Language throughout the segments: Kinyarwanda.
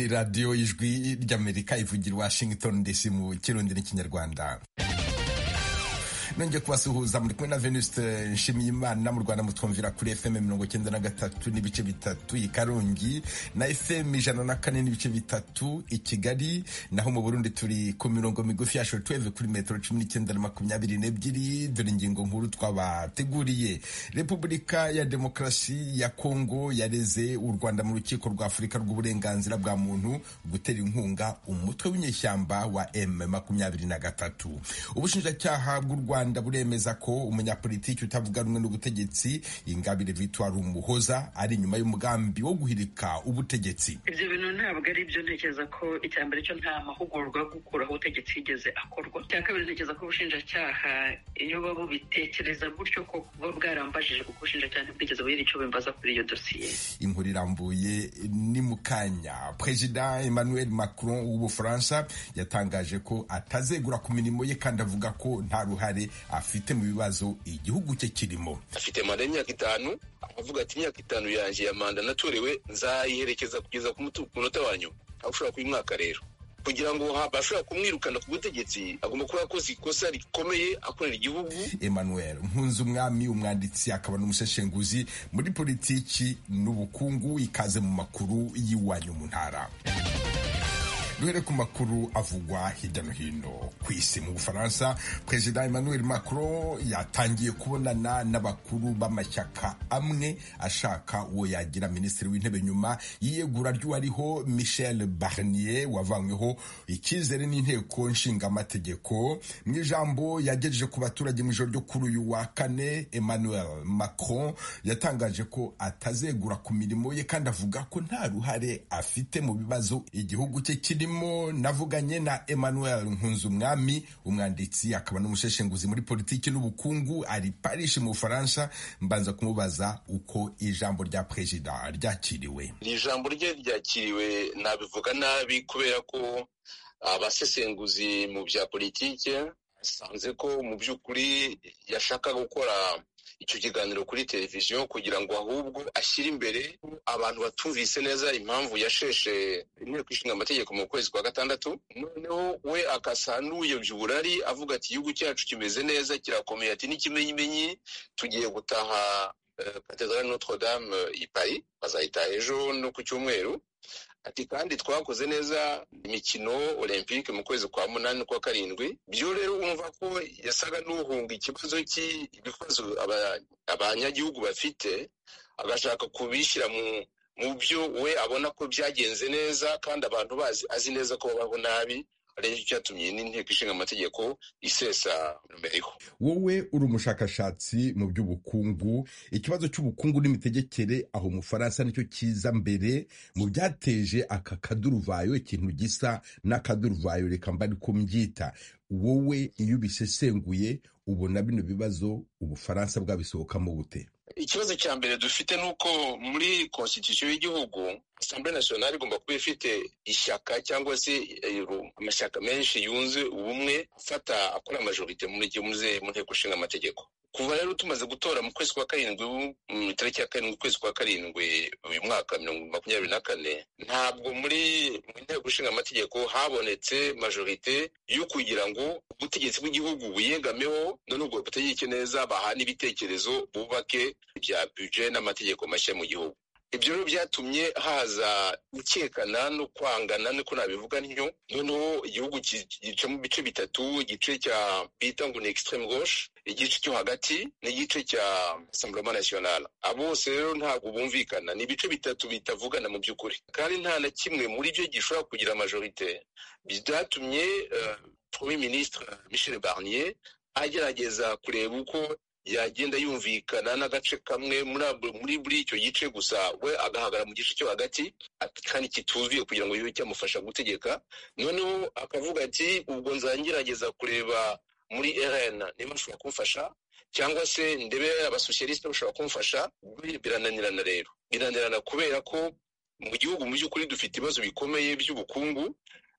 radiyo y'ijwi ry'amerika ivugira washington dc mu kirundi n'ikinyarwanda nongeye kubasuhuza muri kumwe na venuste nshimiyimana mu rwanda mutwumvira kuri fm mirongo icyenda na gatatu n'ibice bitatu i karongi na fm ijana na kane n'ibice bitatu i kigali naho mu burundi turi ku mirongo migufi ya shortwave kuri metero cumi n'icyenda na makumyabiri n'ebyiri dore ingingo nkuru twabateguriye repubulika ya demokarasi ya kongo yareze u rwanda mu rukiko rwa afurika rw'uburenganzira bwa muntu gutera inkunga umutwe w'inyeshyamba wa m makumyabiri na gatatu ubushinjacyaha bw'u rwanda rwanda buremeza ko umunyapolitiki utavuga rumwe n'ubutegetsi ingabire victoire umuhoza ari inyuma y'umugambi wo guhirika ubutegetsi ibyo bintu ntabwo ari byo ntekereza ko icya mbere cyo nta mahugurwa yo gukuraho ubutegetsi yigeze akorwa icya kabiri ntekereza ko ubushinjacyaha iyo baba bitekereza gutyo ko buba bwarambajije kuko ubushinjacyaha ntibwigeze bugira icyo bimbaza kuri iyo dosiye inkuru irambuye ni mu kanya perezida emmanuel macron w'ubufaransa yatangaje ko atazegura ku mirimo ye kandi avuga ko nta ruhare afite mu bibazo igihugu cye kirimo afite manda y'imyaka itanu avuga ati imyaka itanu yanjye ya manda natorewe nzayiherekeza kugeza ku munota wa nyuma aho ushobora kuba umwaka rero kugira ngo bashobora kumwirukana ku butegetsi agomba kuba yakoze ikosa rikomeye akorera igihugu emmanuel mpunzi umwami umwanditsi akaba n'umuseshenguzi muri politiki n'ubukungu ikaze mu makuru y'iwanyu mu ntara duhere ku makuru avugwa hirya no hino ku isi mu bufaransa perezida emmanuel macron yatangiye kubonana n'abakuru b'amashyaka amwe ashaka uwo yagira minisitiri w'intebe nyuma y'iyegura ry'uwariho michel barnier wavanyweho icyizere n'inteko nshingamategeko mu ijambo yagejeje ku baturage mu ijoro ryo kuri uyu wa kane emmanuel macron yatangaje ko atazegura ku mirimo ye kandi avuga ko nta ruhare afite mu bibazo igihugu cye kirimo mo navuganye na emmanuel nkunzumwami umwanditsi akaba n'umuseshenguzi muri politiki n'ubukungu ari paris mu bufaransa mbanza kumubaza uko ijambo rya perezida ryakiriwe ijambo rye ryakiriwe nabivuga nabi kubera ko abasesenguzi mu bya politiki basanze ko mu by'ukuri yashaka gukora icyo kiganiro kuri televiziyo kugira ngo ahubwo ashyire imbere abantu batumvise neza impamvu yasheshe inteko ishinga amategeko mu kwezi kwa gatandatu noneho we akasa n'uyobya uburari avuga ati igihugu cyacu kimeze neza kirakomeye ati n'ikimenyimenyi tugiye gutaha katedral notre dame i paris bazayitaha ejo no ku cyumweru ati kandi twakoze neza imikino olympique mu kwezi kwa munani kwa karindwi byo rero wumva ko yasaga n'uhunga ikibazo cy'ibibazo abanyagihugu bafite agashaka kubishyira mu mu byo we abona ko byagenze neza kandi abantu bazi azi neza ko babaho nabi aricyo cyatumye n'inteko ishinga amategeko isesa numero wowe uri umushakashatsi mu by'ubukungu ikibazo cy'ubukungu n'imitegekere aho umufaransa nicyo cyiza mbere mu byateje aka kaduruvayo ikintu gisa n'akaduruvayo reka mba ariko mbyita wowe iyo ubisesenguye ubona bino bibazo ubufaransa bwabisohokamo bute ikibazo cya mbere dufite ni uko muri konstitusiyo y'igihugu asambure nasiyonari igomba kuba ifite ishyaka cyangwa se amashyaka menshi yunze ubumwe afata akora amajorite mu nteko ishinga amategeko kuva rero tumaze gutora mu kwezi kwa karindwi mu itariki ya karindwi ukwezi kwa karindwi uyu mwaka makumyabiri na kane ntabwo muri mu nteko ishinga amategeko habonetse majorite yo kugira ngo ubutegetsi bw'igihugu buyengameho none ubwo butegeke neza bahana ibitekerezo bubake bya buje n'amategeko mashya mu gihugu ibyo rero byatumye haza gukekana no kwangana niko nabivuga ntyo noneho igihugu gica mu bice bitatu igice cya bita ngo ni extreme gauche igice cyo hagati n'igice cya Rassemblement National abo bose rero ntabwo bumvikana ni ibice bitatu bitavugana mu by'ukuri kandi nta na kimwe muri byo gishobora kugira majorite byatumye premier ministre Michel Barnier agerageza kureba uko yagenda yumvikana n'agace kamwe muri buri icyo gice gusa we agahagarara mu gice cyo hagati kandi kituzuye kugira ngo bibe cyamufasha gutegeka noneho akavuga ati ubwo nzangerageza kureba muri rn niba nshobora kumfasha cyangwa se ndebe abasosiyalisite bashobora kumfasha birananirana rero birananirana kubera ko mu gihugu mu by'ukuri dufite ibibazo bikomeye by'ubukungu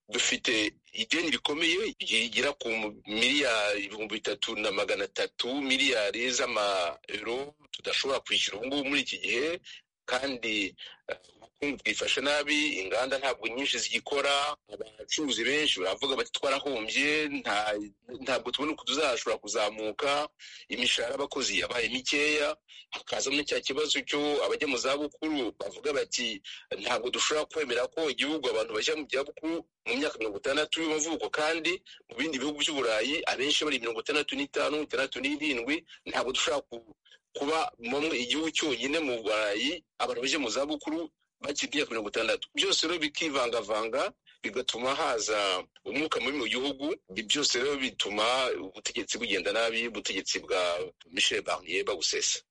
dufite ideni rikomeye rigera ku miliyari ibihumbi bitatu na magana atatu miliyari z'amayero tudashobora kwishyura ubu ngubu muri iki gihe kandi ubukungu bwifashe nabi inganda ntabwo nyinshi zigikora abacuruzi benshi baravuga bati twarahombye ntabwo tubona uko tuzashobora kuzamuka imishahara y'abakozi yabaye mikeya hakazamo cya kibazo cyo abajya mu zabukuru bavuga bati ntabwo dushobora kwemera ko igihugu abantu bajya mu byabukuru mu myaka mirongo itandatu y'amavuko kandi mu bindi bihugu by'uburayi abenshi bari mirongo itandatu n'itanu itandatu n'irindwi ntabwo dushobora kuba bamwe igihugu cyonyine mu burayi abantu bajya mu zabukuru bakiri imyaka mirongo itandatu byose rero bikivangavanga bigatuma haza umwuka mubi mu gihugu byose rero bituma ubutegetsi bugenda nabi ubutegetsi bwa michel barnier bagusesa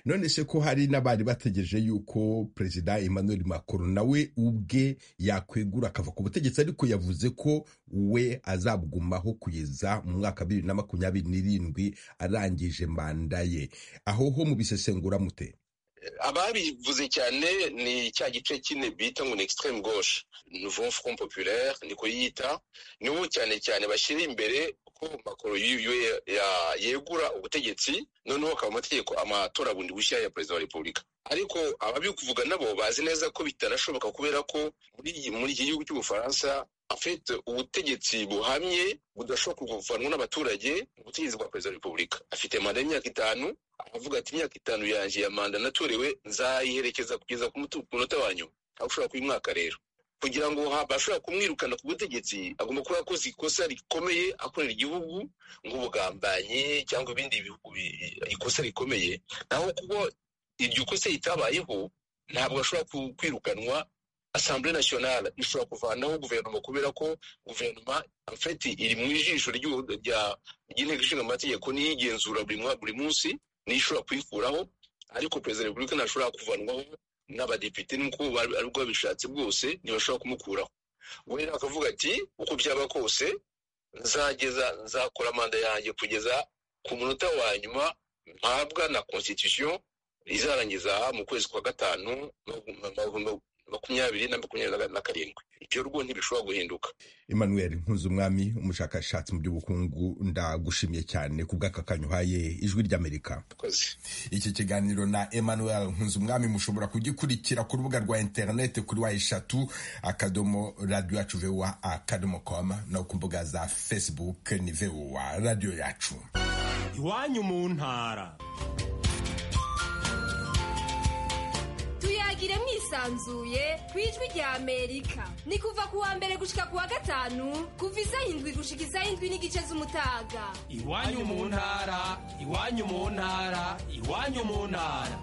none se ko hari n'abari bategereje yuko perezida emmanuel macron nawe ubwe yakwegura akava ku butegetsi ariko yavuze ko we azabugumaho kugeza mu mwaka wa bibiri na makumyabiri n'irindwi arangije manda ye aho ho mu bisesengura mute ababivuze cyane ni cya gice kine bita ngo ni extreme gauche nouveau front populaire niko yita nibo cyane cyane bashyira imbere ko makoro yegura ubutegetsi noneho akaba amategeko amatora bundi bushya ya perezida wa repubulika ariko ababikuvuga nabo bazi neza ko bitanashoboka kubera ko muri iki gihugu cy'ubufaransa afite ubutegetsi buhamye budashobora kuvanwa n'abaturage ubutegetsi bwa perezida wa repubulika afite manda y'imyaka itanu aravuga ati imyaka itanu yanjye ya manda natorewe nzayiherekeza kugeza ku munota wa nyuma aho ushobora kuba umwaka rero kugira ngo bashobora kumwirukana ku butegetsi agomba kuba yakoze ikosa rikomeye akorera igihugu nk'ubugambanyi cyangwa ibindi ikosa rikomeye naho kuko iryo kosa ritabayeho ntabwo ashobora kwirukanwa asambure nasiyonari ishobora kuvanaho guverinoma kubera ko guverinoma afeti iri mu ijisho ry'inteko ishinga amategeko niyo igenzura buri munsi niyo ishobora kuyikuraho ariko perezida wa repubulika ntashobora kuvanwaho n'abadepite n'uko aribwo babishatse bwose ntibashobora kumukuraho we akavuga ati uko byaba kose nzageza nzakora manda yanjye kugeza ku munota wa nyuma mpabwa na constitution izarangiza mu kwezi kwa gatanu makumyabiri na makumyabiri na karindwi ibyo rwo ntibishobora guhinduka emmanuel nkuzumwami umushakashatsi mu by'ubukungu ndagushimiye cyane ku bw'aka kanya uhaye ijwi ry'amerika iki kiganiro na emmanuel nkuzumwami mushobora kugikurikira ku rubuga rwa interineti kuri wa eshatu akadomo radiyo yacu vewa akadomo komu no ku mbuga za fesibuke ni vewa radiyo yacu iwanyu mu ntara tuyagire mwisanzuye ku ijwi rya amerika ni kuva ku wa mbere gushika ku wa gatanu kuva isa indwi gushika isa indwi n'igice z'umutaga iwanyu mu ntara iwanyu mu ntara iwanyu mu ntara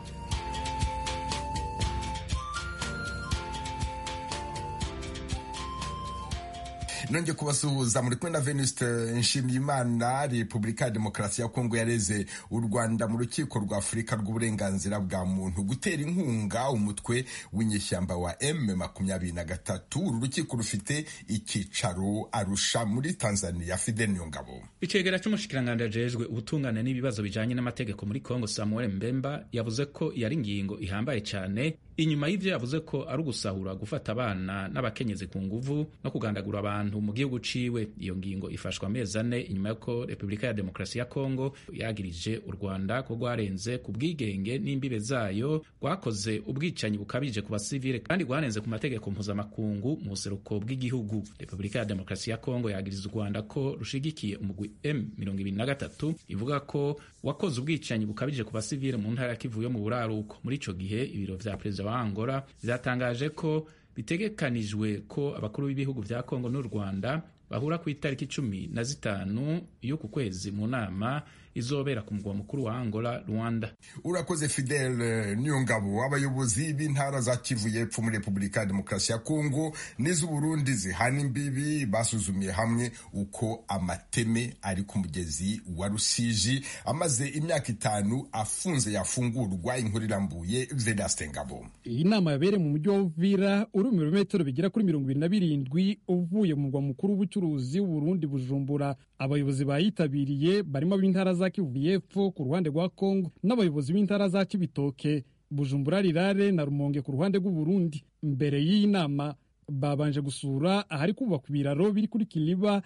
nongeye kubasuhuza muri kumwe na venuste nshimiyimana repubulika ya demokarasi ya kongo yareze u rwanda mu rukiko rwa afurika rw'uburenganzira bwa muntu gutera inkunga umutwe w'inyeshyamba wa m makumyabiri na gatatu uru rukiko rufite icyicaro arusha muri tanzania fide nyungabo icegera cy'umushikiranganji ajejwe ubutungane n'ibibazo bijanye n'amategeko muri kongo samuel mbemba yavuze ko yari ingingo ihambaye cyane inyuma y'ivyo yavuze ko ari ugusahura gufata abana n'abakenyezi ku nguvu no kugandagura abantu mu gihugu ciwe iyo ngingo ifashwa amezi ane inyuma y'uko repubulika ya demokarasi ya kongo yagirije u rwanda ko rwarenze ku bwigenge n'imbibe zayo rwakoze ubwicanyi bukabije ku basivile kandi rwarenze ku mategeko mpuzamakungu mu buseruko bw'igihugu repubulika ya demokarasi ya kongo yagiriza u rwanda ko rushigikiye umugwi m23 ivuga ko wakoze ubwicanyi bukabije ku basivile mu ntara ya kivu yo mu buraruko muri ico gihe ibiro vya perezida wa Angola byatangaje ko bitegekanijwe ko abakuru b'ibihugu bya Kongo n'u Rwanda bahura ku itariki cumi na zitanu y'uku kwezi mu nama izobera ku mugwa mukuru wa Angola Rwanda. Urakoze Fidel Nyungabo. Abayobozi b'intara za Kivu y'Epfo muri Repubulika ya Demokarasi ya Kongo n'iz'Uburundi zihana imbibi basuzumiye hamwe uko amateme ari ku mugezi wa Rusiji amaze imyaka itanu afunze yafungurwa inkuru irambuye Vedaste Ngabo. Iyi nama yabereye mu mujyi wa Uvira uri mu birometero bigera kuri mirongo ibiri na birindwi uvuye mu mugwa mukuru w'ubucuruzi w'Uburundi Bujumbura. Abayobozi bayitabiriye barimo ab'intara za Kivu y'Epfo ku ruhande rwa Kongo n'abayobozi b'intara za Kibitoke, Bujumbura Rirare na Rumonge ku ruhande rw'Uburundi. Mbere y'iyi nama babanje gusura ahari kubakwa ibiraro biri kuri Kiliba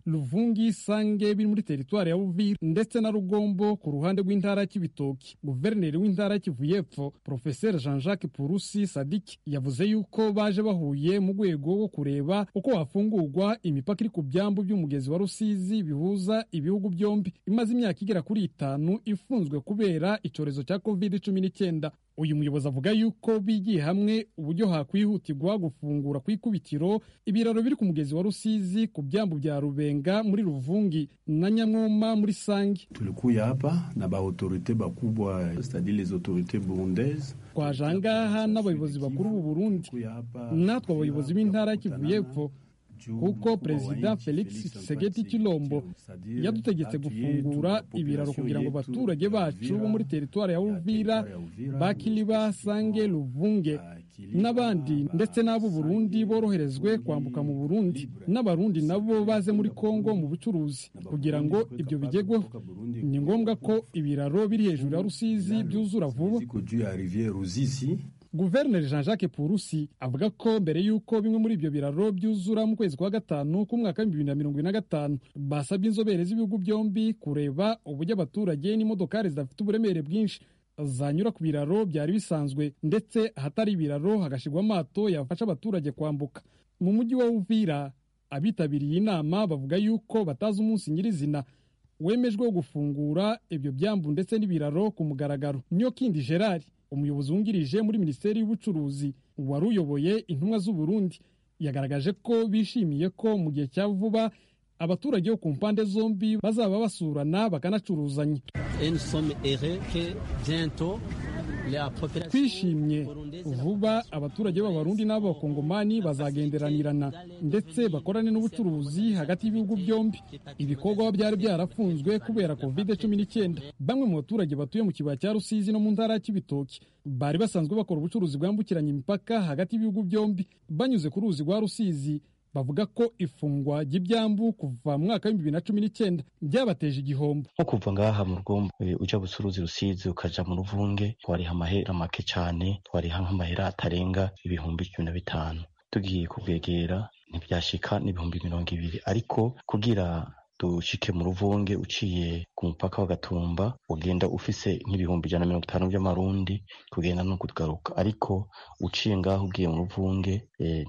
Luvungi Sange biri muri teritwari ya Uvira ndetse na Rugombo ku ruhande rw'intara ya Kibitoki guverineri w'intara ya Kivu y'Epfo Professeur Jean-Jacques Purusi Sadiki yavuze yuko baje bahuye mu rwego rwo kureba uko hafungurwa imipaka iri ku byambu by'umugezi wa Rusizi bihuza ibihugu byombi imaze imyaka igera kuri itanu ifunzwe kubera icyorezo cya Covid cumi n'icyenda uyu muyobozi avuga yuko bigiye hamwe uburyo hakwihutirwa gufungura ku ikubitiro ibiraro biri ku mugezi wa Rusizi ku byambu bya Rubenga muri Ruvungi na Nyamwoma muri Sange. Tulikuya hapa na ba autorite bakubwa c'est-à-dire les autorités burundaises twaje aha ngaha n'abayobozi bakuru b'u Burundi natwe abayobozi b'intara ya Kivu y'Epfo kuko perezida felix segeti kilombo yadutegetse gufungura ibiraro kugira ngo abaturage bacu bo muri teritwari ya uvira bakiliba sange luvunge n'abandi ndetse n'abo Burundi boroherezwe kwambuka mu Burundi n'abarundi nabo baze muri Kongo mu bucuruzi kugira ngo ibyo bigerweho ni ngombwa ko ibiraro biri hejuru ya Rusizi byuzura vuba Guverineri Jean-Jacques Purusi avuga ko mbere y'uko bimwe muri ibyo biraro byuzura mu kwezi kwa gatanu k'umwaka w'ibihumbi bibiri na mirongo ine na gatanu basabye inzobere z'ibihugu byombi kureba uburyo abaturage n'imodokari zidafite uburemere bwinshi zanyura ku biraro byari bisanzwe ndetse ahatari ibiraro hagashyirwa amato yafasha abaturage kwambuka mu mujyi wa Uvira abitabiriye inama bavuga yuko batazi umunsi nyirizina wemejwe wo gufungura ibyo byambu ndetse n'ibiraro ku mugaragaro niyo kindi Gerard umuyobozi wungirije muri minisiteri y'ubucuruzi wari uyoboye intumwa z'u Burundi yagaragaje ko bishimiye ko mu gihe cya vuba abaturage bo ku mpande zombi bazaba basurana bakanacuruzanya twishimye vuba abaturage b'abarundi n'abakongomani bazagenderanirana ndetse bakorane n'ubucuruzi hagati y'ibihugu byombi ibikorwa byari byarafunzwe kubera covid cumi n'icyenda bamwe mu baturage batuye mu kibaya cya rusizi no mu ntara ya kibitoki bari basanzwe bakora ubucuruzi bwambukiranya imipaka hagati y'ibihugu byombi banyuze ku ruzi rwa rusizi bavuga ko ifungwa ry'ibyambu kuva mu mwaka w'ibihumbi bibiri na cumi n'icyenda byabateje igihombo nko kuva ngaha mu rugombo ujya gusuruzi rusizi ukaja mu ruvunge twariha amahera make cyane twariha nk'amahera atarenga ibihumbi cumi na bitanu tugiye kubwegera ntibyashika n'ibihumbi mirongo ibiri ariko kugira dushike mu ruvunge uciye ku mupaka wa gatumba ugenda ufise nk'ibihumbi ijana na mirongo itanu by'amarundi kugenda no kugaruka ariko uciye ngaho ugiye mu ruvunge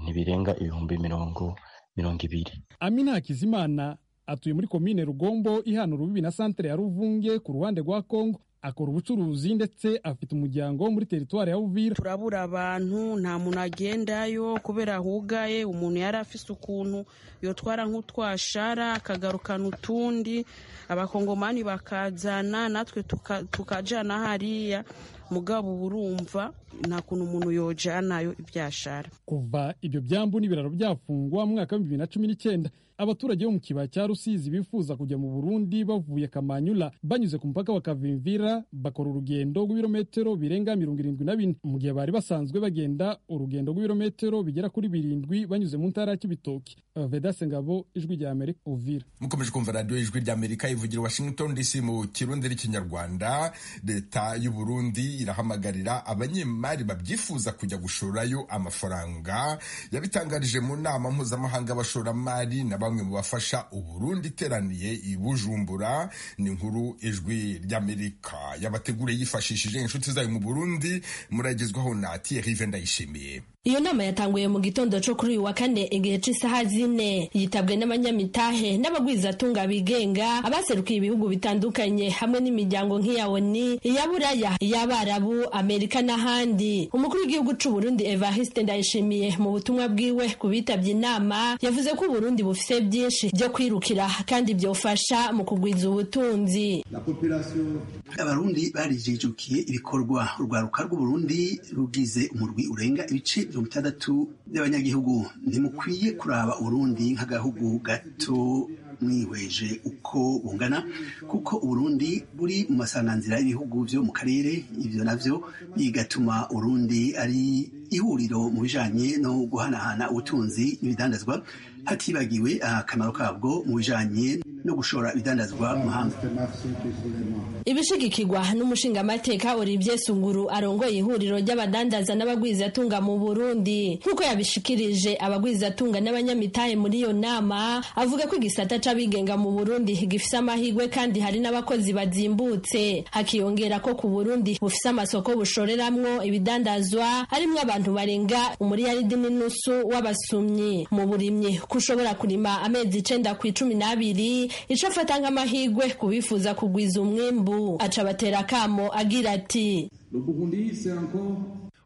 ntibirenga ibihumbi mirongo mirongo ibiri amina hakizimana atuye muri komine rugombo ihana urubibi na santere ya ruvunge ku ruhande rwa kongo akora ubucuruzi ndetse afite umuryango muri teritwari ya Uvira turabura abantu nta muntu agendayo kubera hugaye umuntu yari afise ukuntu yotwara nk'utwashara akagarukana utundi abakongomani bakazana natwe tukajana hariya mugabo urumva nta kuntu umuntu yojanayo ibyashara kuva ibyo byambu n'ibiraro byafungwa mu mwaka wa bibiri na cumi n'icyenda abaturage bo mu kibaya cya rusizi bifuza kujya mu burundi bavuye kamanyula banyuze ku mupaka wa kavimvira bakora urugendo rw'ibirometero birenga mirongo irindwi na bine mu gihe bari basanzwe bagenda urugendo rw'ibirometero bigera kuri birindwi banyuze mu ntara ya kibitoki vedase ngabo ijwi rya amerika uvira mukomeje kumva radiyo ijwi rya amerika ivugira washington dc mu kirundi n'ikinyarwanda leta y'u burundi irahamagarira abanyemari babyifuza kujya gushorerayo amafaranga yabitangarije mu nama mpuzamahanga y'abashoramari na bamwe mu bafasha uburundi iteraniye i bujumbura ni nkuru ijwi ry'amerika y'abategure yifashishije inshuti zayo mu burundi muragezwaho na thierry ndayishimiye iyo nama yatanguye mu gitondo cyo kuri uyu wa kane igihe cy'isaha zine yitabwe n'abanyamitahe n'abagwizatunga bigenga abaserukiye ibihugu bitandukanye hamwe n'imiryango nk'iya oni iya buraya iy'abarabu amerika n'ahandi umukuru w'igihugu cy'u Burundi evariste ndayishimiye mu butumwa bwiwe ku bitabye inama yavuze ko uburundi bufite byinshi byo kwirukira kandi byofasha mu kugwiza ubutunzi abarundi barijijukiye ibikorwa urwaruka rw'uburundi rugize umurwi urenga ibice mirongo itandatu by'abanyagihugu ntimukwiye kuraba urundi nk'agahugu gato mwihweje uko bungana kuko urundi buri mu masanganzira y'ibihugu byo mu karere ibyo nabyo bigatuma urundi ari ihuriro mu bijanye no guhanahana ubutunzi n'ibidandazwa hatibagiwe akamaro kabwo mu bijanye no gushora ibidandazwa mu mahanga ibishigikirwa n'umushingamateka Olivier Sunguru arongoye ihuriro ry'abadandaza n'abagwizatunga mu Burundi nk'uko yabishikirije abagwizatunga n'abanyamitahe muri iyo nama avuga ko igisata c'abigenga mu Burundi gifise amahirwe kandi hari n'abakozi bazimbutse hakiyongera ko ku Burundi bufise amasoko bushoreramwo ibidandazwa harimwo abantu barenga umuriyaridi n'inusu w'abasumyi mu burimyi kushobora kurima amezi icenda ku icumi n'abiri ico afata nk'amahirwe kubifuza kugwiza umwimbu aca abatera akamo agira ati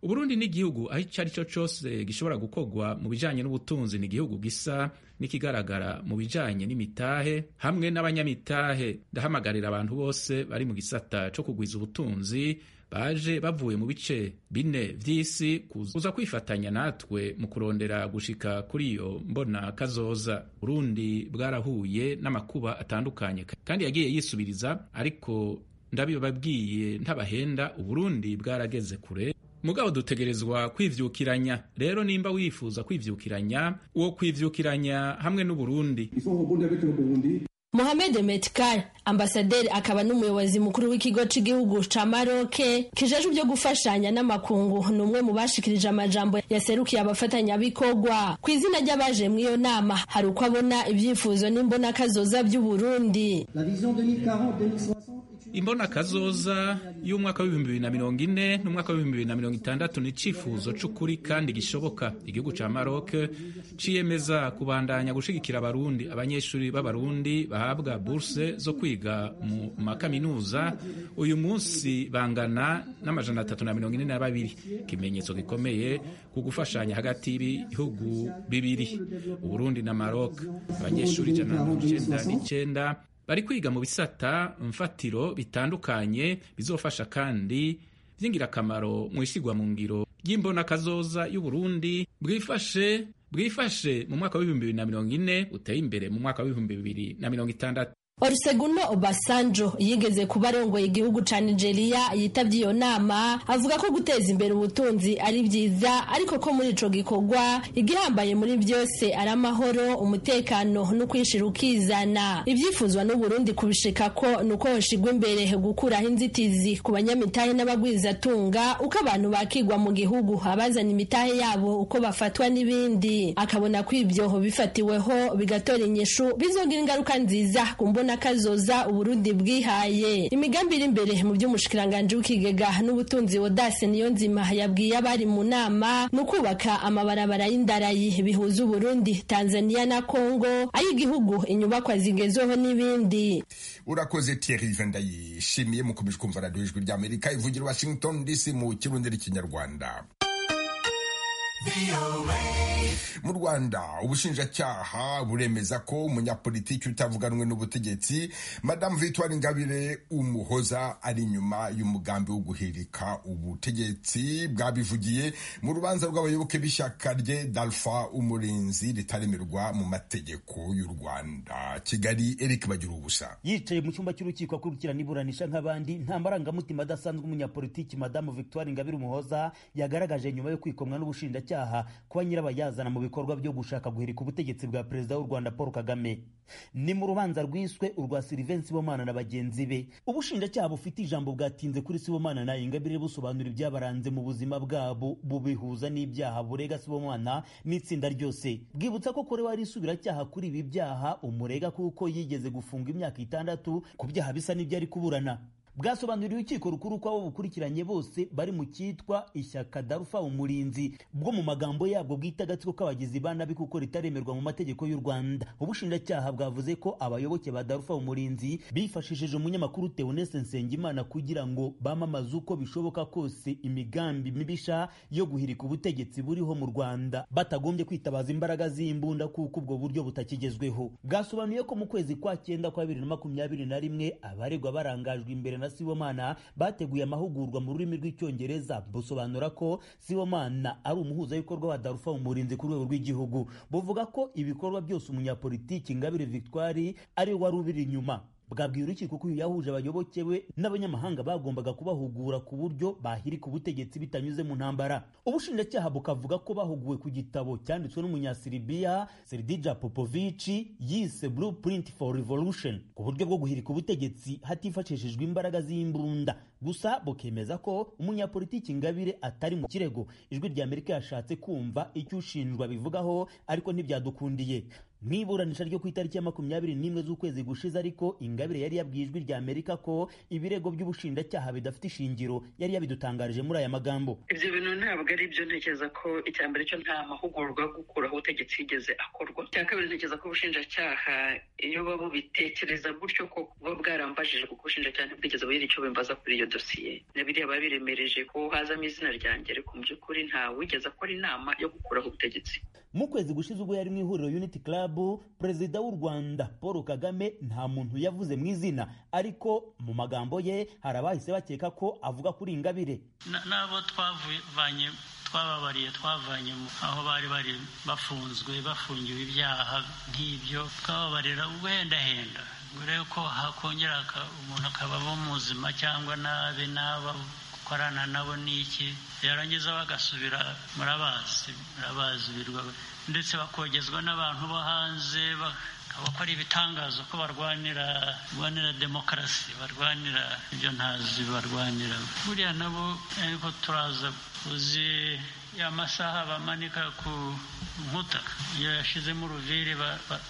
uburundi ni igihugu aho icyo ari cyo cyose gishobora gukorwa mu bijyanye n'ubutunzi ni igihugu gisa n'ikigaragara mu bijyanye n'imitahe hamwe n'abanyamitahe ndahamagarira abantu bose bari mu gisata cyo kugwiza ubutunzi baje bavuye mu bice bine vy'isi kuza kwifatanya natwe mu kurondera gushika kuri iyo mbona kazoza burundi bwarahuye n'amakuba atandukanye kandi yagiye yisubiriza ariko ndabibabwiye ntabahenda uburundi bwarageze kure mugabo dutegerezwa kwivyukiranya rero nimba wifuza kwivyukiranya uwo kwivyukiranya hamwe n'uburundi Mohamed Metkar ambasaderi akaba n'umuyobozi mukuru w'ikigo cy'igihugu ca Maroc kijejwe byo gufashanya n'amakungu ni umwe mu bashikirije amajambo yaserukiye abafatanyabikorwa ku izina ry'abaje mu iyo nama hari uko abona ibyifuzo n'imbona kazoza by'u Burundi imbona kazoza y'umwaka w'ibihumbi bibiri na mirongo ine n'umwaka w'ibihumbi bibiri na mirongo itandatu ni icyifuzo c'ukuri kandi gishoboka igihugu ca Maroc ciyemeza kubandanya gushigikira abarundi abanyeshuri b'abarundi bahabwa burse zo kwiga mu makaminuza uyu munsi bangana n'amajana atatu na mirongo ine na babiri ikimenyetso gikomeye ku gufashanya hagati y'ibihugu bibiri uburundi na Maroc abanyeshuri ijana na mirongo icenda n'icenda bari kwiga mu bisata mfatiro bitandukanye bizofasha kandi by'ingirakamaro mu isigwa mu ngiro ry'imbona kazoza y'uburundi bwifashe bwifashe mu mwaka w'ibihumbi bibiri na mirongo ine uteye imbere mu mwaka w'ibihumbi bibiri na mirongo itandatu Oluseguno Obasanjo yigeze kuba arongoye igihugu ca Nigeria yitavye iyo nama avuga ko guteza imbere ubutunzi ari vyiza ariko ko muri ico gikorwa igihambaye muri vyose ari amahoro umutekano no kwishira ukizana ivyifuzwa n'u Burundi kubishika ko nuko hoshigwa imbere gukuraho inzitizi ku banyamitahe n'abagwizatunga uko abantu bakigwa mu gihugu abazana imitahe yabo uko bafatwa n'ibindi akabona ko ivyo bifatiweho bigatora inyishu bizogira ingaruka nziza ku mbona kazoza uburundi bwihaye imigambi iri imbere mu by'umushikiranganji w'ikigega n'ubutunzi wodase niyo nzima yabwiye abari mu nama ni ukubaka amabarabara y'indarayi bihuza uburundi tanzania na kongo ay'igihugu inyubakwa zigezweho n'ibindi urakoze thierry ivan ndayishimiye mukomeje kumva radiyo ijwi ry'amerika ivugira washington dc mu kirundi n'ikinyarwanda mu rwanda ubushinjacyaha buremeza ko umunyapolitiki utavuganwe n'ubutegetsi madamu victoire ingabire umuhoza ari inyuma y'umugambi wo guhirika ubutegetsi bwabivugiye mu rubanza rw'abayoboke b'ishyaka rye dalfa umurinzi ritaremerwa mu mategeko y'u rwanda kigali eric bagira ubusa yicaye mu cyumba cy'urukiko akurikirana iburanisha nk'abandi nta marangamutima adasanzwe umunyapolitiki madamu victoire ingabire umuhoza yagaragaje nyuma yo kwikomwa n'ubushinjacyaha icyaha kuba nyirabayazana mu bikorwa byo gushaka guhirika ubutegetsi bwa perezida w'u rwanda paul kagame ni mu rubanza rwiswe urwa silivensi sibomana na bagenzi be ubushinjacyaha bufite ijambo bwatinze kuri sibomana na ingabire busobanura ibyabaranze mu buzima bwabo bubihuza n'ibyaha burega sibomana n'itsinda ryose bwibutsa ko korewe ari isubiracyaha kuri ibi byaha umurega kuko yigeze gufunga imyaka itandatu ku byaha bisa n'ibyo ari kuburana bwasobanuriye urukiko rukuru ko abo bukurikiranye bose bari mu cyitwa ishyaka darufa umurinzi bwo mu magambo yabwo bwita agatsiko k'abagizi ba nabi kuko ritaremerwa mu mategeko y'u rwanda ubushinjacyaha bwavuze ko abayoboke ba darufa umurinzi bifashishije umunyamakuru teonese nsengimana kugira ngo bamamaze uko bishoboka kose imigambi mibisha yo guhirika ubutegetsi buriho mu rwanda batagombye kwitabaza imbaraga z'imbunda kuko ubwo buryo butakigezweho bwasobanuye ko mu kwezi kwa cyenda kwa bibiri na makumyabiri na rimwe abaregwa barangajwe imbere na Sibomana bateguye amahugurwa mu rurimi rw'icyongereza busobanura ko Sibomana ari umuhuzabikorwa wa Darufa umurinzi ku rwego rw'igihugu buvuga ko ibikorwa byose umunyapolitiki Ingabire Victoire ari we wari ubiri inyuma bwabwiye urukiko ko uyu yahuje abayoboke be n'abanyamahanga bagombaga kubahugura ku buryo bahirika ubutegetsi bitanyuze mu ntambara ubushinjacyaha bukavuga ko bahuguwe ku gitabo cyanditswe n'umunyasiribiya seridija popovici yise blueprint for revolution ku buryo bwo guhirika ubutegetsi hatifashishijwe imbaraga z'imbunda gusa bukemeza ko umunyapolitiki ngabire atari mu kirego ijwi rya amerika yashatse kumva icyo ushinjwa bivugaho ariko ntibyadukundiye mu iburanisha ryo ku itariki ya makumyabiri n'imwe z'ukwezi gushize ariko ingabire yari yabwiye ijwi rya amerika ko ibirego by'ubushinjacyaha bidafite ishingiro yari yabidutangarije muri aya magambo ibyo bintu ntabwo ari byo ntekereza ko icya mbere cyo nta mahugurwa yo gukuraho ubutegetsi yigeze akorwa icya kabiri ntekereza ko ubushinjacyaha iyo buba bubitekereza gutyo ko buba bwarambajije kuko ubushinjacyaha ntibwigeze bugira icyo bimbaza kuri iyo dosiye na biriya biba biremereje ko hazamo izina ryanjye ariko mu by'ukuri ntawigeze akora inama yo gukuraho ubutegetsi mu kwezi gushize ubwo yari mu ihuriro unity club perezida w'u rwanda paul kagame nta muntu yavuze mu izina ariko mu magambo ye hari abahise bakeka ko avuga kuri ingabire n'abo twavanye twababariye twavanye aho bari bari bafunzwe bafungiwe ibyaha nk'ibyo twababarira ubuhendahenda mbere yuko hakongera umuntu akaba muzima cyangwa nabe naba gukorana nabo ni iki yarangiza bagasubira murabazi murabazi birwa ndetse bakogezwa n'abantu bo hanze bakora ibitangazo ko barwanira barwanira demokarasi barwanira ibyo ntazi barwanira buriya nabo ariko turaza uzi ya masaha bamanika ku nkuta iyo yashyizemo uruviri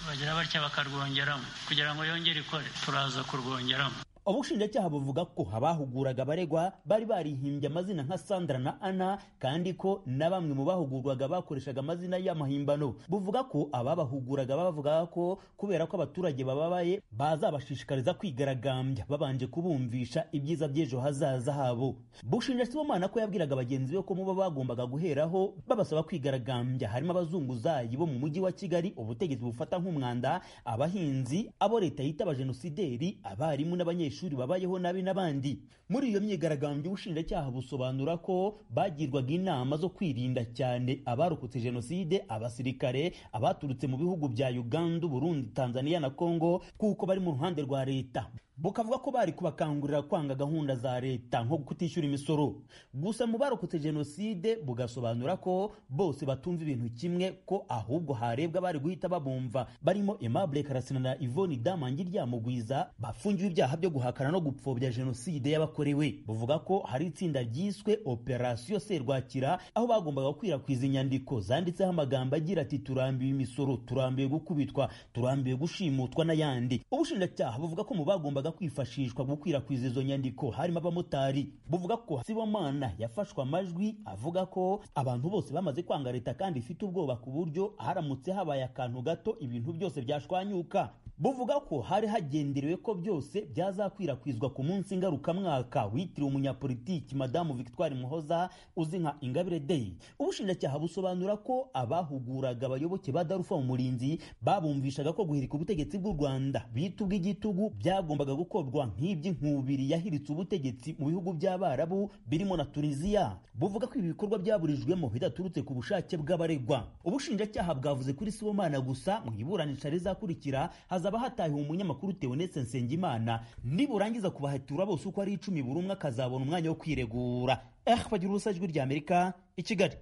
bagira batya bakarwongeramo kugira ngo yongere ikore turaza kurwongeramo ubushinjacyaha buvuga ko abahuguraga abaregwa bari barihimbye amazina nka sandra na ana kandi ko na bamwe mu bahugurwaga bakoreshaga amazina y'amahimbano buvuga ko ababahuguraga bavugaga ko kubera ko abaturage bababaye bazabashishikariza kwigaragambya babanje kubumvisha ibyiza by'ejo hazaza habo bushinja sibomana ko yabwiraga bagenzi be ko muba bagombaga guheraho babasaba kwigaragambya harimo abazunguzayi bo mu mujyi wa kigali ubutegetsi bufata nk'umwanda abahinzi abo leta yita abajenosideri abarimu n'abanyeshuri abanyeshuri babayeho nabi n'abandi muri iyo myigaragambyo ubushinjacyaha busobanura ko bagirwaga inama zo kwirinda cyane abarokotse jenoside abasirikare abaturutse mu bihugu bya uganda burundi tanzania na congo kuko bari mu ruhande rwa leta bukavuga ko bari kubakangurira kwanga gahunda za leta nko kutishyura imisoro gusa mu barokotse jenoside bugasobanura ko bose batumva ibintu kimwe ko ahubwo harebwa bari guhita babumva barimo Aimable Karasina na Yvonne Damangi ryamugwiza bafungiwe ibyaha byo guhakana no gupfobya jenoside yabakorewe buvuga ko hari itsinda ryiswe Operation Serwakira aho bagombaga gukwirakwiza inyandiko zanditseho amagambo agira ati turambiwe imisoro turambiwe gukubitwa turambiwe gushimutwa n'ayandi ubushinjacyaha buvuga ko mu bagomba bagombaga kwifashishwa gukwirakwiza izo nyandiko harimo abamotari buvuga ko Sibomana yafashwe amajwi avuga ko abantu bose bamaze kwanga leta kandi ifite ubwoba ku buryo haramutse habaye akantu gato ibintu byose byashwanyuka buvuga ko hari hagenderewe ko byose byazakwirakwizwa ku munsi ngarukamwaka witiriwe umunyapolitiki madamu victoire muhoza uzi nka ingabire day ubushinjacyaha busobanura ko abahuguraga abayoboke ba darufa mu murinzi babumvishaga ko guhirika ubutegetsi bw'u rwanda bita ubw'igitugu byagombaga gukorwa nk'iby'inkubiri yahiritse ubutegetsi mu bihugu by'abarabu birimo na tunisiya buvuga ko ibi bikorwa byaburijwemo bidaturutse ku bushake bw'abaregwa ubushinjacyaha bwavuze kuri sibomana gusa mu iburanisha rizakurikira hazaba hatahiwe umunyamakuru Theoneste Nsengimana niburangiza kubahatura bose uko ari icumi buri umwe akazabona umwanya wo kwiregura bagira ubusa ijwi rya Amerika i Kigali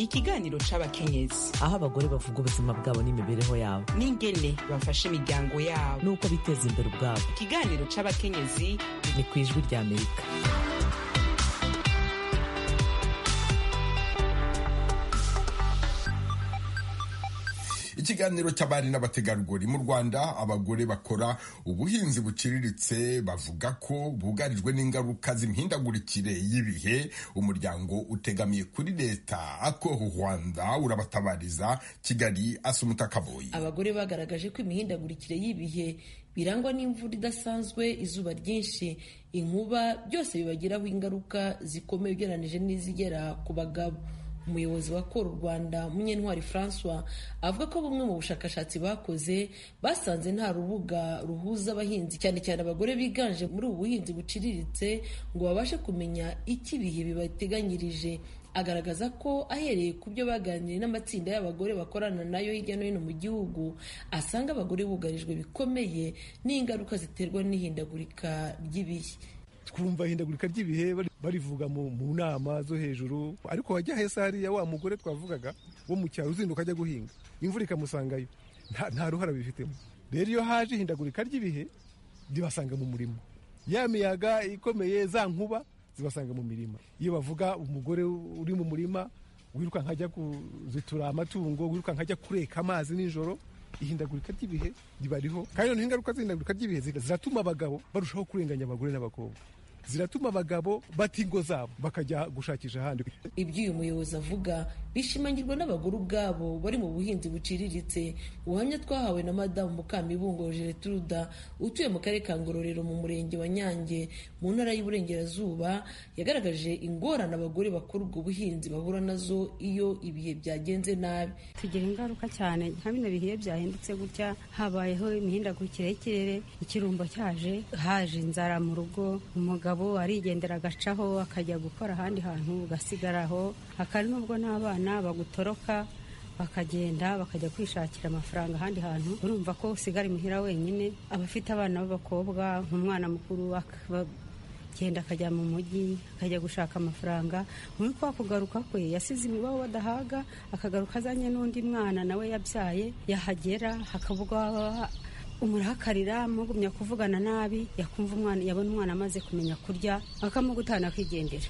ikiganiro c'abakenyezi aho abagore bavuga ubuzima bwabo n'imibereho yabo n'ingene bafasha imiryango yabo n'uko biteza imbere ubwabo ikiganiro c'abakenyezi ni ku ijwi rya Amerika ikiganiro cy'abari n'abategarugori mu rwanda abagore bakora ubuhinzi buciriritse bavuga ko bugarijwe n'ingaruka z'imihindagurikire y'ibihe umuryango utegamiye kuri leta ako rwanda urabatabariza kigali asa umutakaboyi abagore bagaragaje ko imihindagurikire y'ibihe birangwa n'imvura idasanzwe izuba ryinshi inkuba byose bibagiraho ingaruka zikomeye ugereranyije n'izigera ku bagabo umuyobozi wa kora u rwanda munyentwari francois avuga ko bumwe mu bushakashatsi bakoze basanze nta rubuga ruhuza abahinzi cyane cyane abagore biganje muri ubu buhinzi buciriritse ngo babashe kumenya icyo ibihe bibateganyirije agaragaza ko ahereye ku byo baganiriye n'amatsinda y'abagore bakorana nayo hirya no hino mu gihugu asanga abagore bugarijwe bikomeye n'ingaruka ziterwa n'ihindagurika ry'ibihe twumva ihindagurika ry'ibihe barivuga mu nama zo hejuru ariko wajya heza hariya wa mugore twavugaga wo mu cyaro uzinduka ajya guhinga imvura ikamusangayo nta ruhara bifitemo rero iyo haje ihindagurika ry'ibihe ribasanga mu murimo ya miyaga ikomeye za nkuba zibasanga mu mirima iyo bavuga umugore uri mu murima wirukanka ajya kuzitura amatungo wirukanka ajya kureka amazi nijoro ihindagurika ry'ibihe ribariho kandi noneho ingaruka z'ihindagurika ry'ibihe ziratuma abagabo barushaho kurenganya abagore n'abakobwa ziratuma abagabo bata ingo zabo bakajya gushakisha ahandi ibyo uyu muyobozi avuga bishimangirwa n'abagore ubwabo bari mu buhinzi buciriritse ubuhamya twahawe na madamu mukamibungo geretruda utuye mu karere ka ngororero mu murenge wa nyange mu ntara y'uburengerazuba yagaragaje ingorane abagore bakora ubwo buhinzi bahura nazo iyo ibihe byagenze nabi tugira ingaruka cyane nka bino bihe byahindutse gutya habayeho imihindagurikire y'ikirere ikirumbo cyaje haje inzara mu rugo umugabo umugabo arigendera agacaho akajya gukora ahandi hantu ugasigara aho akari n'ubwo n'abana bagutoroka bakagenda bakajya kwishakira amafaranga ahandi hantu urumva ko usigara imuhira wenyine abafite abana b'abakobwa umwana mukuru akagenda akajya mu mujyi akajya gushaka amafaranga muri kwa kugaruka kwe yasize imibaho badahaga akagaruka azanye n'undi mwana nawe yabyaye yahagera hakavugwa umurakarira mugumya kuvugana nabi yakumva umwana yabona umwana amaze kumenya kurya akamugutana akigendera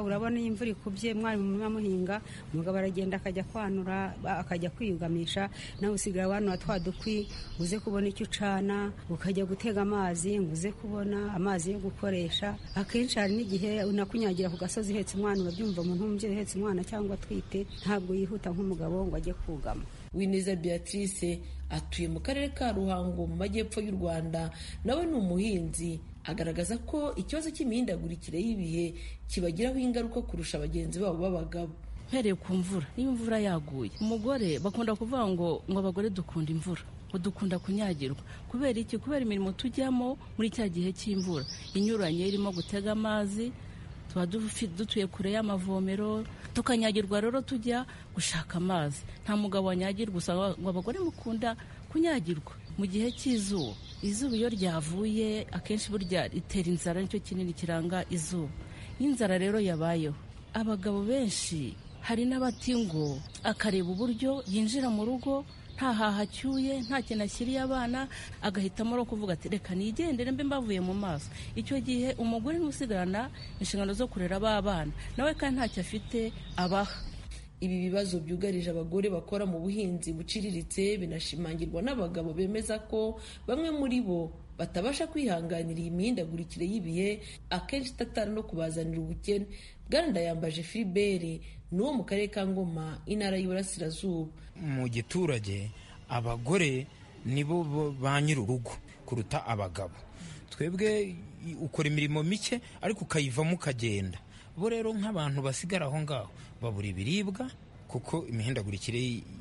urabona iyi imvura ikubye mwari mu murima muhinga umugabo aragenda akajya kwanura akajya kwiyugamisha nawe usigara wanura twa dukwi uze kubona icyo ucana ukajya gutega amazi ngo uze kubona amazi yo gukoresha akenshi hari n'igihe unakunyagira ku gasozi uhetse umwana urabyumva umuntu w'umubyeyi uhetse umwana cyangwa atwite ntabwo yihuta nk'umugabo ngo ajye kugama wineza beatrice atuye mu karere ka ruhango mu majyepfo y'u rwanda nawe ni umuhinzi agaragaza ko ikibazo cy'imihindagurikire y'ibihe kibagiraho ingaruka kurusha bagenzi babo b'abagabo uhereye ku mvura niba imvura yaguye umugore bakunda kuvuga ngo ngo abagore dukunda imvura ngo dukunda kunyagirwa kubera iki kubera imirimo tujyamo muri cya gihe cy'imvura inyuranye irimo gutega amazi tuba dutuye kure y'amavomero tukanyagirwa rero tujya gushaka amazi nta mugabo wanyagirwa usanga ngo abagore mukunda kunyagirwa mu gihe cy'izuba izuba iyo ryavuye akenshi burya ritera inzara nicyo kinini kiranga izuba iyo inzara rero yabayeho abagabo benshi hari n'abati ngo akareba uburyo yinjira mu rugo nta haha acyuye nta kintu ashyiriye abana agahitamo no kuvuga ati reka nigendere mbe mbavuye mu maso icyo gihe umugore ntusigarana inshingano zo kurera b'abana nawe kandi ntacyo afite abaha ibi bibazo byugarije abagore bakora mu buhinzi buciriritse binashimangirwa n'abagabo bemeza ko bamwe muri bo batabasha kwihanganira iyi mihindagurikire y'ibihe akenshi itatana no kubazanira ubukene bwana yambaje filiberi ni uwo mu karere ka ngoma intara y'iburasirazuba mu giturage abagore nibo ba nyir'urugo kuruta abagabo twebwe ukora imirimo mike ariko ukayivamo ukagenda bo rero nk'abantu basigara aho ngaho babura ibiribwa kuko imihindagurikire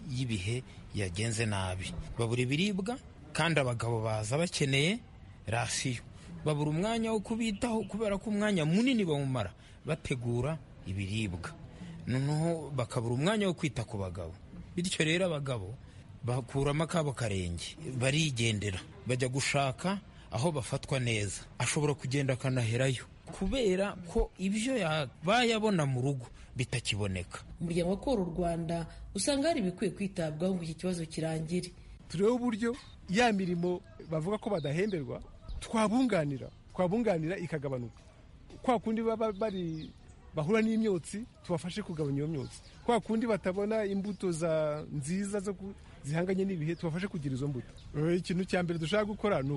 y'ibihe yagenze nabi babura ibiribwa kandi abagabo baza bakeneye rasiyo babura umwanya wo kubitaho kubera ko umwanya munini bawumara bategura ibiribwa noneho bakabura umwanya wo kwita ku bagabo bityo rero abagabo bakuramo akabo karenge barigendera bajya gushaka aho bafatwa neza ashobora kugenda akanaherayo kubera ko ibyo bayabona mu rugo bitakiboneka umuryango ukora u rwanda usanga hari ibikwiye kwitabwaho ngo iki kibazo kirangire turebe uburyo ya mirimo bavuga ko badahemberwa twabunganira twabunganira ikagabanuka kwa kundi baba bari bahura n'imyotsi tubafashe kugabanya iyo myotsi kwa kundi batabona imbuto za nziza zo zihanganye n'ibihe tubafashe kugira izo mbuto ikintu cya mbere dushaka gukora ni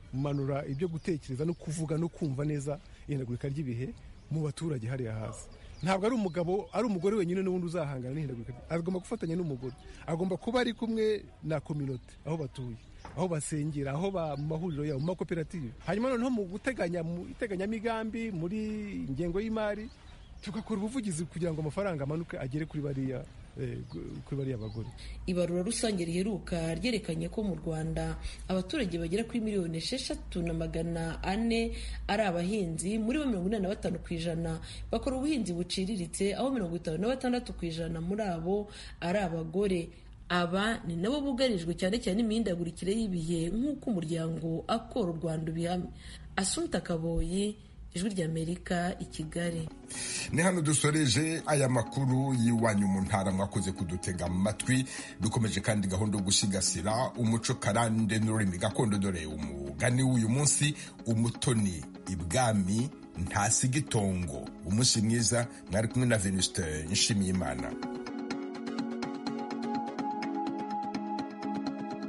ukumanura ibyo gutekereza no kuvuga no kumva neza ihindagurika ry'ibihe mu baturage hariya hasi ntabwo ari umugabo ari umugore wenyine n'ubundi uzahangana n'ihindagurika agomba gufatanya n'umugore agomba kuba ari kumwe na kominote aho batuye aho basengera aho mu mahuriro yabo mu makoperative hanyuma noneho mu guteganya mu iteganyamigambi muri ingengo y'imari tugakora ubuvugizi kugira ngo amafaranga amanuke agere kuri bariya kuri bariya bagore ibarura rusange riheruka ryerekanye ko mu rwanda abaturage bagera kuri miliyoni esheshatu na magana ane ari abahinzi muri bo mirongo inani na batanu ku ijana bakora ubuhinzi buciriritse aho mirongo itanu na batandatu ku ijana muri abo ari abagore aba ni nabo bugarijwe cyane cyane imihindagurikire y'ibihe nk'uko umuryango akora u rwanda ubihamya asunta kaboyi ijwi ry'amerika i kigali ni hano dusoreje aya makuru y'iwanyu mu ntara mwakoze kudutega amatwi dukomeje kandi gahunda yo gusigasira umuco karande n'ururimi gakondo dore umugani w'uyu munsi umutoni ibwami ntasiga itongo umunsi mwiza mwari kumwe na venusite nshimiyimana